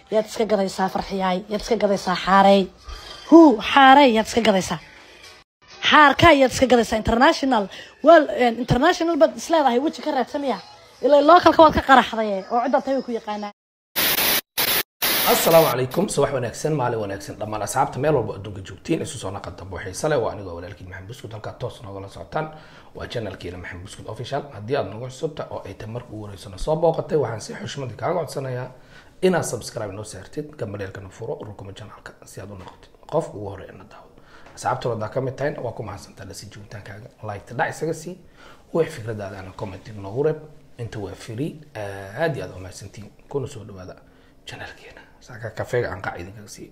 yaad iska gadaysaa farxiyaay yaad iska gadaysaa xaarey hu xaarey yaad iska gadaysaa xaarka yaad iska gadaysaa international wel international baad isleedahay weji ka raadsamaya ilaa localka waad ka qaraxday oo cidda tahay way ku yaqaanaa asalaamu calaykum subax wanaagsan maalin wanaagsan dhammaan asxaabta meel walba adduunka joogtiin isu soo naqan dambe xiise leh waa anigoo walaalkiin maxamed buskud halkaa toos noogala socotaan waa channelkiina maxamed buskud official haddii aad nagu cusubta oo ay tahay marka ugu horeysana soo booqatay waxaan si xushmadi kaaga codsanayaa inaad subscribe noo saartid gambaleelkana furo rukuma channelka si aad u noqotid qof ugu horeeya na daawo asxaabta wadaa ka mid tahayna waa ku mahadsantaa lasi joogitaankaaga like dhac isaga sii wix fikradaada ana comment noogu reeb inta waa free aad iyo aad u mahadsantiin kuna soo dhawaada channelkeena saaka kafeega aan qac idinkaga siiyo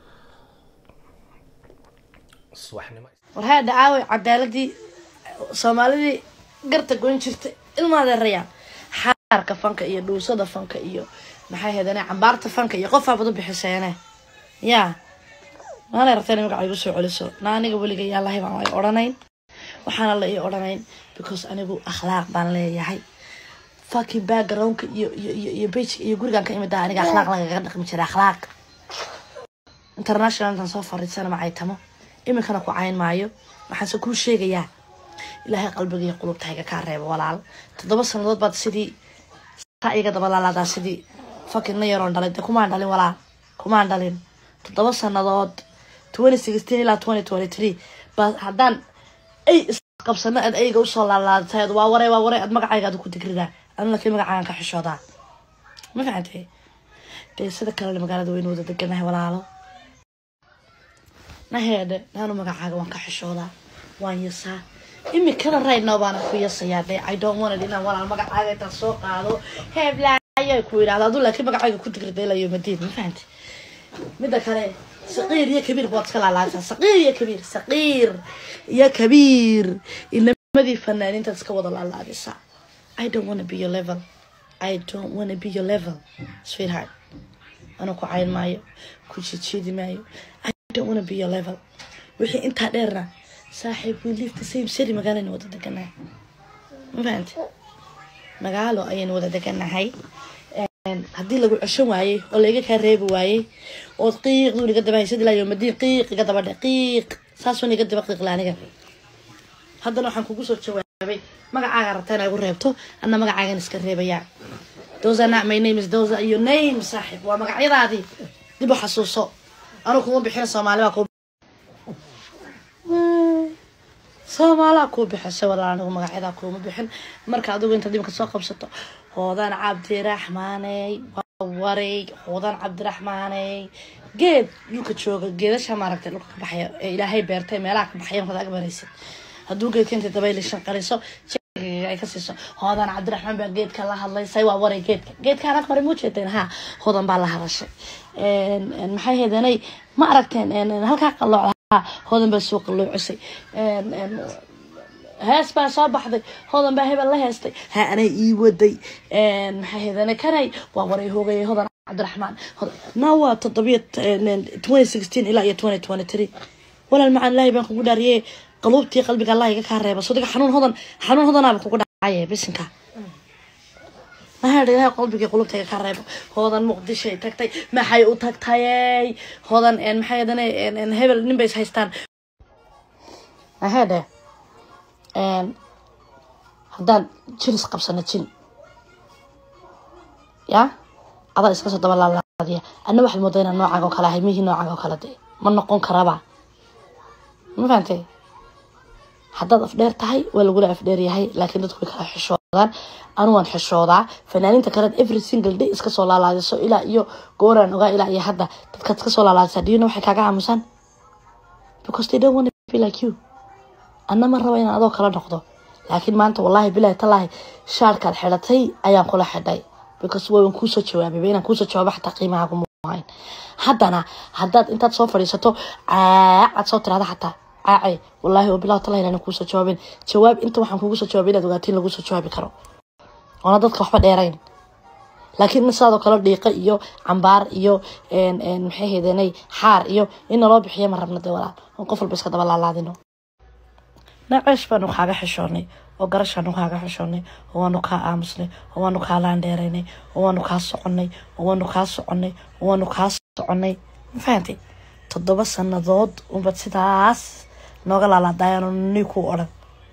subaxnimo war haa dhacaaway cadaaladii soomaalidii garta goyn jirtay ilmaadeerayaan xaarka fanka iyo dhuusada fanka iyo maxay heedane cambaarta fanka iyo qofaabad u bixiseene yaa maanay rabteen magaca igu soo celiso na aniga weliga yaa lahay baan ay odhanayn waxaana la ii odhanayn because anigu akhlaaq baan leeyahay fucking backgroundka iyo iyo iyo iyo bejka iyo gurigan ka imid ah aniga akhlaaq lagaga dhaqmi jira akhlaaq international intaan soo fariisana macaytamo iminkana ku cayn maayo waxaanse kuu sheegayaa ilaahay qalbiga iyo qulubtayga kaa reebo walaal toddoba sanadood baad sidii saa iga dabalaalaadaa sidii fucking na yaroon dhalay dee kumaan dhalin walaal kumaan dhalin toddoba sanadood twenty sixteen ilaa twenty twenty three ba haddaan ay isqabsano aad ayga usoo laalaadatayd waa waray waa waray aad magacaygaada ku digridaa anu laakiin magacaagan ka xishoodaa ma fahantay dee sida kalena magaalada waynu wada deganahay walaalo naheedhe naanu magacaaga waan ka xishoodaa waan yasaa imikada right now baana ku yasayaa dee i don't wanted inaan walaal magacaaga intaan soo qaado heblaayo ku yidhahdo aduu laakiin magacayga ku digrida ilaa yomadiin ma fahantay midda kale saqiir iyo kabiir baad iska laalaasaa saqiir iyo kabiir saqiir iyo kabiir inamadii fanaaniintaad iska wada laalaadisaa I don't want to be your level. I don't want to be your level, sweetheart. Ano ku cayn maayo, ku jijiidi maayo. I don't want to be your level. Wixii intaa dheerna, saaxiib, we live the same city magaalana wada deganahay. Ma fahanti? Magaalo ayaynu wada deganahay. haddii lagu ceshan waayey oo laiga kaa reebi waayey ood qiiqdu iga daba haysad ilaa yomadiin qiiq iga daba dhe qiiq saasuun iga daba qiiqla aniga haddana waxaan kugu soo jawaabay magacaaga rabta inaa igu reebto anna magacaagan iska reebayaa those are not my names those are your names saaxiib waa magacyadaadii dib u xasuuso anu kuma bixin soomaali baa ku soomaalaa kuu bixisay walaal anigu magacyadaa kuuma bixin marka adigu inta dibka soo qabsato hoodan cabdiraxmaaney waray hoodan cabdiraxmaaney geed dhulka jooga geedasha maaragtay dhulka ka baxaya ee ilaahay beertay meelaha ka baxaya markaad ag maraysid hadduu geedka intay dabayli shanqariso ay ka siiso hoodan cabdiraxmaan baa geedka la hadlaysay waa waray geedka geedka anag maray muu jeedeen ha hoodan baa la hadashay maxay heedanay ma aragteen halkaa qalooca hoodan baa soo qaloocisay hees baa soo baxday hoodan baa hebel la heestay ha anay ii waday maxay heedanay kanay waa waray hoogayay hoodan cabdiraxmaan na waa toddobiya twenty sixteen ilaa iyo twenty twenty three walaal macaan ilaahay baan kugu dhaariyey qaluubtii qalbiga allah iga kaa reeba sodiga xanuun hodan xanuun hodanaaba kugu dhacaye bisinka maxaa ilahay qalbigii qulubta iga kaa reebo hoodan muqdishay tagtay maxay u tagtayey hoodan maxay hadane hebel nin bay is haystaan maxay dhe haddaan jin is qabsano jin ya adaa iska soo daba laalaadiya anna waxaad moodaa inaan noocaaga oo kale ahay mihii noocaaga oo kale de ma noqon karaba ma fahantay haddaad afdheer tahay waa lagula afdheer yahay laakiin dadku way kala xishoodaan anu waan xishoodaa fanaaniinta kaleed every single day iska soo laalaadiso ilaa iyo gooraan ogaa ilaa iyo hadda dadkaad iska soo laalaadisaa diyona waxay kaaga aamusaan because they don't want to be like you anna ma raba inaan adoo kala noqdo laakiin maanta wallahi bilahi talaahi shaarkaad xidhatay ayaan kula xidhay because waan kuusoo jawaabay inaan kuusoo jawaabo xataa qiimaha kuma hayn haddana haddaad intaad soo fadhiisato caacaad soo tiraada xataa caacay wallaahi oo bilaw talahi inaan kuusoo jawaabin jawaab inta waxaan kugu soo jawaabay inaad ogaatiin lagu soo jawaabi karo oona dadka waxba dheerayn laakiin in sidaadoo kale dhiiqa iyo cambaar iyo maxay heedanay xaar iyo in naloo bixiyo ma rabna dee walaal on qof walba iska daba laalaadino naceesh baanu kaaga xishoonay oo garashaanu kaaga xishoonay oo waanu kaa aamusnay oo waanu kaa laandheeraynay oo waanu kaa soconay oo waanu kaa soconay oo waanu kaa soconay ma fahantay toddoba sanadood unbad sidaas nooga laalaadaayaan ni ku odhan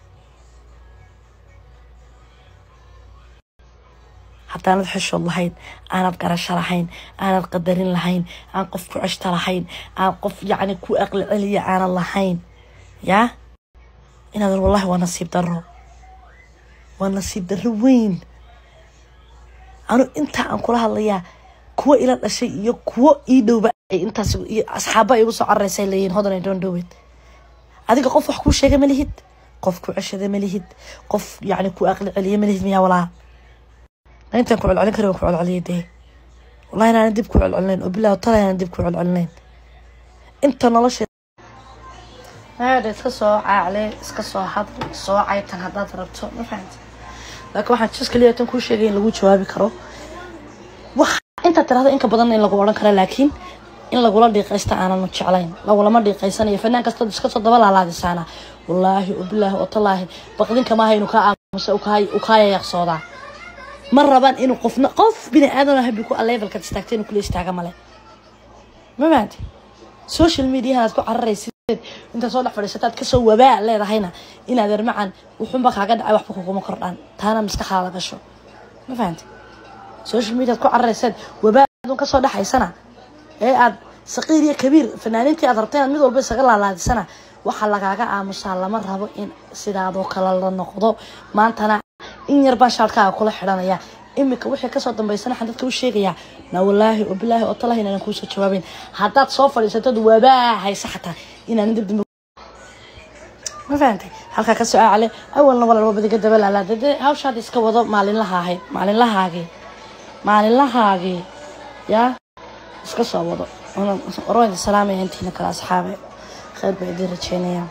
haddaanad xishood lahayn aanad garasho lahayn aanad qadarin lahayn aan qof ku ceshta lahayn aan qof yacni ku aqli celiya aanad lahayn yaa inaadan wallahi waa nasiib daro waa nasiib daro weyn anu intaa aan kula hadlayaa kuwa ila dhashay iyo kuwo ii dhowba ay intaas iyo asxaaba ay igu soo cararaysa leeyihin hodan ay doon dhowed adiga qof wax kuu sheega ma lihid qof ku ceshada ma lihid qof yacni ku aqli celiya ma lihid miyaa walaa intaan ku celcelin kari waan ku celceliyay dee wallahi inaanan dib ku celcelinayn oo bilahi tala inaanan dib ku celcelinayn inta nolosha maada iska soo caacle iska soo hadl soo caytan haddaad rabto ma fahamti laakiin waxaan jis kaliya tan kuu sheegay in lagu jawaabi karo wax intaad tirahdo inka badan in lagu odhan karo laakiin in lagula dhiiqaysta aanan jeclayn lagulama dhiiqaysanayo fanaan kastood iska soo daba laalaadisaana wallaahi ubilaahi otallaahi baqdinka maaha inuu kaa aamusa u kaa yayaqsoodaa ma rabaan inuu qofna qof bini aadan habi ku levelkaad istaagta inuu kula istaaga male ma fahanti social mediahan aad ku cararaysid intaad soo dhex fadhiisataad kasoo wabaa leedahayna inaad ermacan wuxunba kaaga dhacay waxba kuguma kordhaan taana maskaxdaada gasho ma fahanti social media aad ku cararaysaad wabaa adun kasoo dhexaysana ee aad saqiir iyo kabiir fanaaniintii aad rabta inaad mid walba isaga laalaadisana waxaa lagaaga aamusaa lama rabo in sidaadoo kale la noqdo maantana in yar baan shaadkaaga kula xidhanaya iminka wixii kasoo dambaysana waxaan dadka u sheegayaa na wallaahi oo bilaahi oo talahi inaanan kuusoo jawaabeyn haddaad soo fadhiisatad waabaa haysa xataa inaanan dibdib ma fahantay halkaa ka soo aacale awalna walaalba badiga daba laalaada dee hawshaad iska wado maalinlaha ahayd maalinlahaagii maalinlahaagii yaa iska soo wado orwayda salaamaya intiina kale asxaabe khayr baa idiin rajeynaya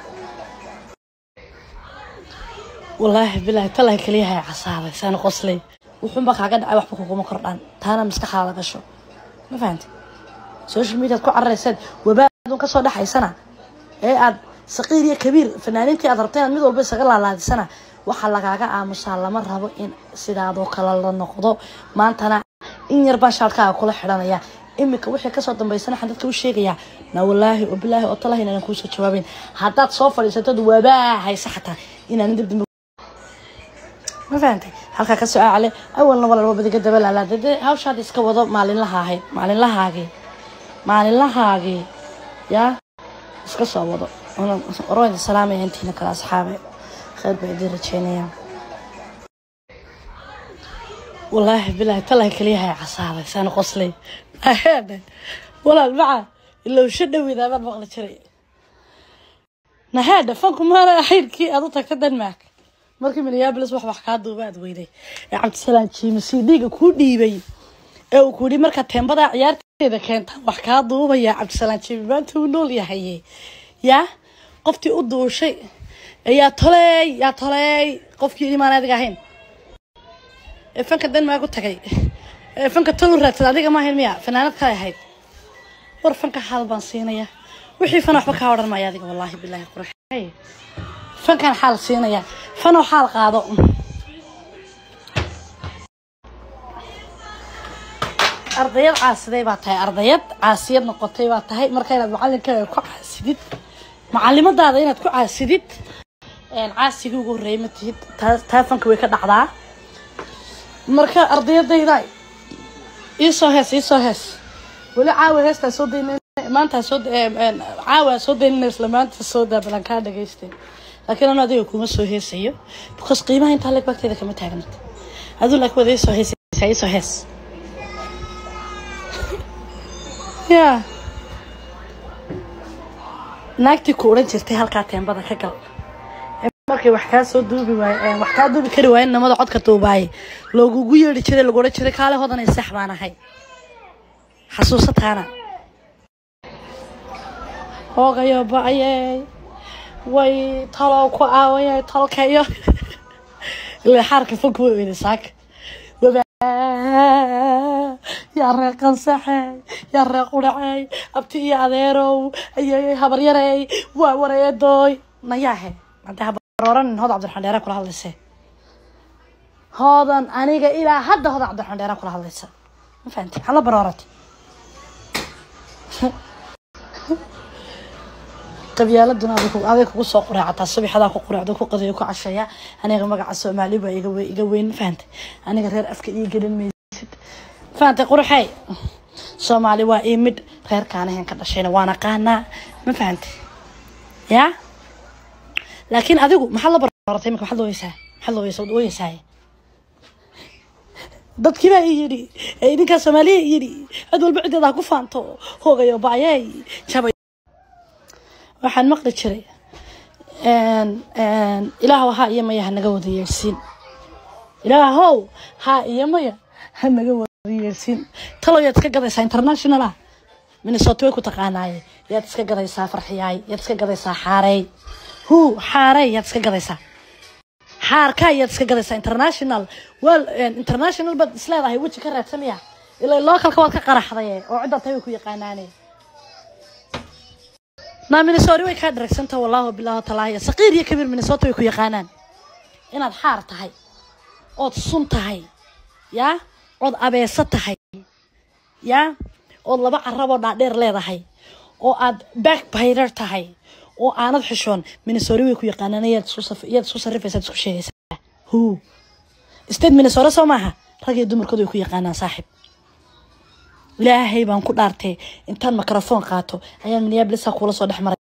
wallaahi bilaahi talahi kaliyahay casaaday saana qoslay wuxuunba kaaga dhacay waxba kuguma kordhaan taana maskaxdaada gasho ma fahanti social mediaad ku cararaysaad wabaa adun kasoo dhexaysana ee aad saqiir iyo kabiir fanaaniintii aad rabta inaad mid walba isaga laalaadisana waxaa lagaaga aamusaa lama rabo in sidaadoo kale la noqdo maantana in yar baan shaadkaaga kula xidhanaya iminka wixii kasoo dambaysana waxaan dadka u sheegayaa na wallaahi oo bilaahi oo talahi inaanan kuusoo jawaabeyn haddaad soo fadhiisatad wabaa haysa xataa inaanan dibdib ma fahantay halkaa ka soo aacale awalna walaalba badiga daba laalaada dee hawshaad iska wado maalinlaha ahayd maalinlahaagii maalinlahaagii yaa iska soo wado orwayda salaamaya intiina kale asxaabe khayr baa idiin rajeynaya wallaahi bilaahi talahi kaliyahay casaaday saana qoslay aheedhe walaal maca ilowsho dhowida baad maqli jiray naheedhe fanku maana xayrkii aad u tagta denmark markii minneabolis wax wax kaa duuba aad weyday ee cabdisalaam jiime c d-ga kuu dhiibay ee uu ku yidhi markaa teembadaa ciyaarteeda keentaan wax kaa duubaya cabdisalaam jiime maanta uu nool yahaye yaa qoftii u duushay yaa toleey yaa toleey qofkii imaan adiga ahayn ee fanka denmark u tagay ee fanka tol u raadsada adiga ma ahayn miya fanaanad kale ahayd war fanka xaal baan siinaya wixii fan waxba kaa odhan maya adiga wallaahi bilaahi qurux fankan xaal siinaya fanoo xaal qaado ardayad caasiday baa tahay ardayad caasiyad noqotay baa tahay marka inaad macalinkaaga ku caasidid macalimadaada inaad ku caasidid caasigii ugu horreeyay ma tihid taa fanka way ka dhacdaa marka ardayadayda iisoo hees iisoo hees weli caawa heestaa soo dayn maanta soo caawa soo daynina isla maanta soo daa balan kaa dhagaystay laakiin anu adiga kuma soo heesayo because qiimaha intaa leg bagteeda kama taagnata aduu laakiin wada isoo heesaysaa isoo hees ya naagtii ku odhan jirtay halkaa teembada ka gal markay wax kaa soo duubi waay wax kaa duubi kari waayen namada codka duubaaye loogugu yeedhi jiray lagu odhan jiray kaale hodanay sax baan ahay xasuusataana hoogayo ba-ayey way talow ku aawayay tolkayo ilaa xaarka fanku way weyday saaka yaa ree qansaxey yaa ree quracey abti iyo adeerow ayay habaryarey waa wareedooy nayaahe hadee habarooran hod cabdiraxmaan dheere kula hadlaysee hoodan aniga ilaa hadda hoodan cabdiraxmaan dheeraan kula hadlaysa ma fahanti hala baroorati qabyaaladuna aday kugu soo quraacataa subaxadaa ku quraacdo ku qadayo ku casheeya aniga magaca soomaali baa iga we- iga weyn ma fahantay aniga reer afka ii gelin maysid ma fahantay quruxey soomaali waa ii midh reerkaanahan ka dhashayna waan aqaanaa ma fahantay yaa laakiin adigu maxaad la barooratay imika maxaad looyeysaa maxaad looyeysaa waad ooyeysaa dadkii baa ii yidhi ee idinkaa soomaaliya ii yidhi cid walba ciddeeda ha ku faanto hoogayo baayey jabay waxaan maqli jiray ilaahow haa iyo maya ha naga wada yeersiin ilaahow haa iyo maya ha naga wada yeersiin talow yaad iska gadaysaa international ah minnesota way ku taqaanaaye yaad iska gadaysaa farxiyaay yaad iska gadaysaa xaarey hu xaarey yaad iska gadaysaa xaarka yaad iska gadaysaa international wel international baad isleedahay weji ka raadsamaya ilaa localka waad ka qaraxday oo ciddaa tahay way ku yaqaanaane naa minnesota way kaa dharagsanta wallaahi bilaahi talaahi saqiir iyo kabiir minnesota way ku yaqaanaan inaad xaar tahay ood sun tahay yaa ood abeeso tahay yaa ood laba caraboo dhaadheer leedahay oo aad backbiter tahay oo aanad xishoon minnesota way ku yaqaanaan yaad isku saf- yaad isku sarrifaysaad isku sheegaysaa hu state minnesota soo maaha rag iyo dumarkooda way ku yaqaanaan saaxib ilaahay baan ku dhaartay intaan microphone qaato ayaan minneapolisa kuula soo dhex maray